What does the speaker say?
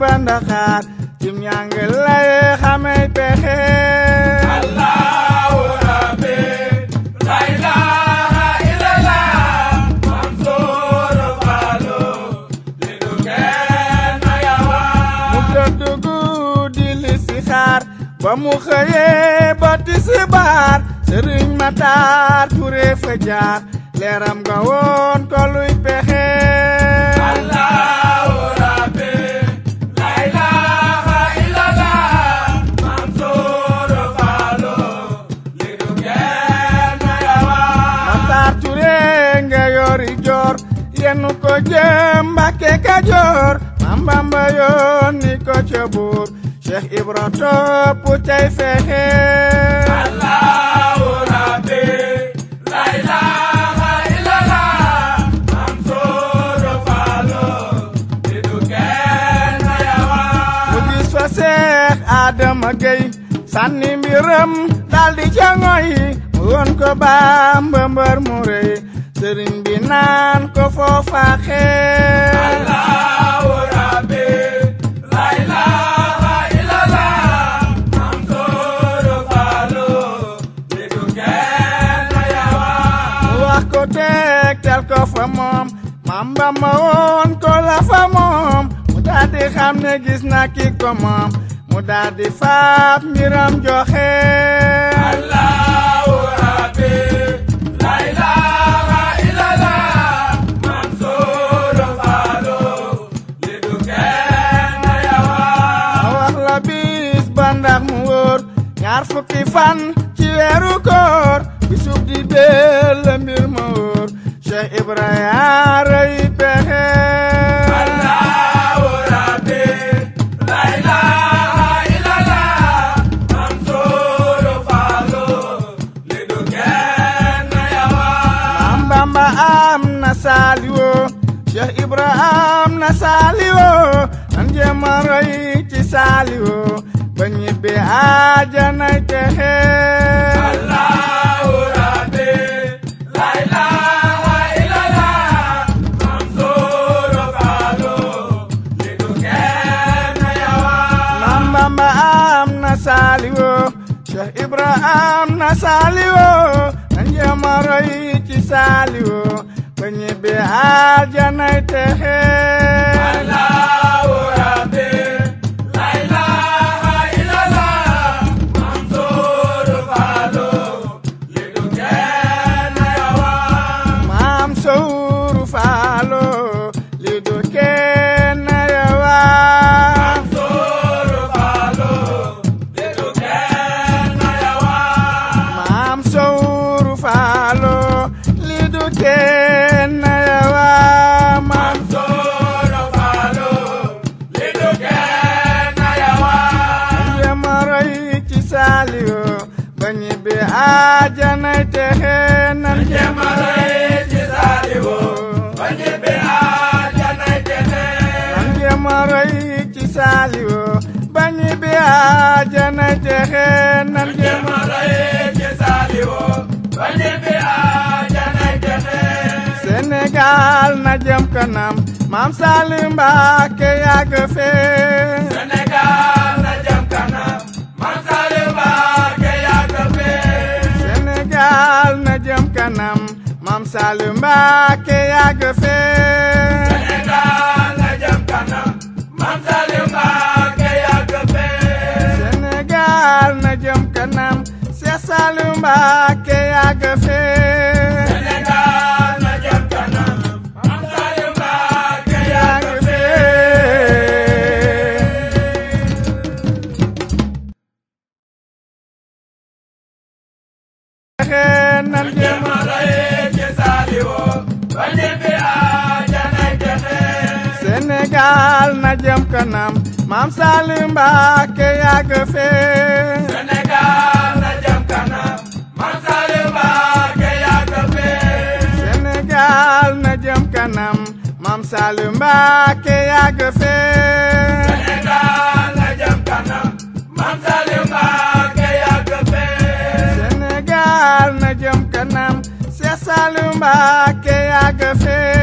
ba ndaxaar cim ñàng lay xamey pexe Allahu Rabbi la ilaha illallah Mansour Fallou li du kenn yawa mu tëdd guddi li si xaar ba mu xëyee ba tisbaar sëriñ Matar Touré fa jaar leeram nga woon ko luy pexe Allahu Rabbi la ilaha illallah Mansour Fallou li du kenn yawa Matar Touré nga yori joor yenn ko jëm Mbàkke Kajoor Maam Bamba yónni ko ca buur Cheikh Ibra topp cay fexe Allahu Rabbi la ilaha illallah Mansour Fallou li du kenn yawa mu gis fa Seex Adama Gey sànni mbiram daldi ca ngoy mu won ko Bamba mbër mu rëy sëriñ bi naan ko foofa xeer Allahu Rabbi la ilaha illallah Mansour Fallou li du kenn yawa mu wax ko tegtal ko fa moom Maam Bamba woon ko la fa moom mu daldi xam ne gis na ki ko moom mu daldi faab mbiram joxe Allahu Rabbi la ilaha illallah Mansour Fallou li du kenn yawa ma wax la bis ba ndax mu wóor ñaar fukki fan ci weeru koor bisub di beel la mbir ma wóor Cheikh Ibrahima rëy pexe Allahu Rabbi la ilaha illallah Mansour Fallou li du kenn yawa Maam Bamba am na saaliwo Cheikh Ibrahima am na saaliwo nan jéem a roy ci saaliwo ba ñibbi aajanay texe Allahu Rabbi la ilaha illallah Mansour Fallou li du kenn yawa Maam Bamba am na saaliwo Cheikh Ibrahima am na saaliwo nan jéem a roy ci saaliwo ba ñibbi aajanay texe Allahu Rabbi la ilaha illallah Mansour Fallou li du kenn yawa Maam Sowru Faalo li du kenn yawa Mansour Fallou li du kenn yawa Maam Sowru Faalo li du kenn yawa Maam Mansour Fallou li du kenn yawa jéem a roy ci Saaliwu ba ñibbi aajanay texe nan jéem a roy ci Saaliwu ba ñibbi aajanay texe nan jéem a roy ci Saaliwu ba ñibbi aajanay texe nan jéem a ci Saaliwu ba ñibbi aajanay texe Sénégal na jëm kanam Maam Salim Mbacké yàgg fee Sénégal na jëm kanam Maam Salim Mbacké yàgg fee Sénégal na jëm kanam Maam Salim Mbacké yàgg fee Sénégal na jëm kanam Maam Salim Mbacké yàgg fee Sénégal na jëm kanam Cheikh Salim Mbacké yàgg fee Sénégal na jëm kanam Maam Salim Mbacké yàgg yàgg fee fee nan jëm ci Saaliwu ba ñibbi aajanay texe Sénégal na jëm kanam Maam Salim Mbacké yàgg fee Sénégal na jëm kanam Maam Salim Mbacké yàgg fee Sénégal na jëm kanam Maam Salim Mbacké yàgg fee Sénégal na jëm kanam Maam Salim Mbacké yàgg fee Sénégal na jëm kanam Cheikh Salim Mbacké yàgg fee